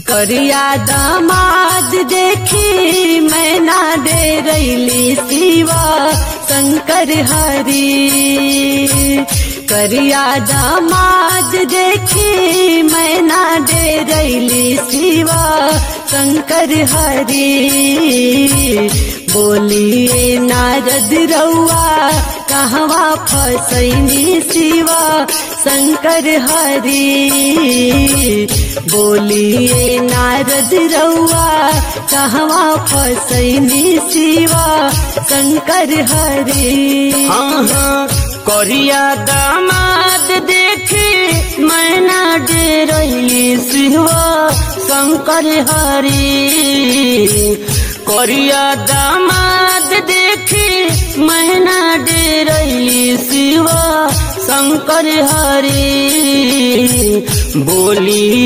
करिया दामाद देखी मैना दे रैली शिवा शंकर हरी करिया दामाद देखी मैना दे रैली शिवा शंकर हरी बोलिए नारद रउआ कहवा फसैनी शिवा शंकर हरी बोलिए नारद रउआ कहवा फसैनी शिवा शंकर हरी हाँ हाँ करिया दामाद देखे मैना दे रही शिवा शंकर हरी करिया दामाद देखे मैना दे रही शिवा शंकर हरी बोली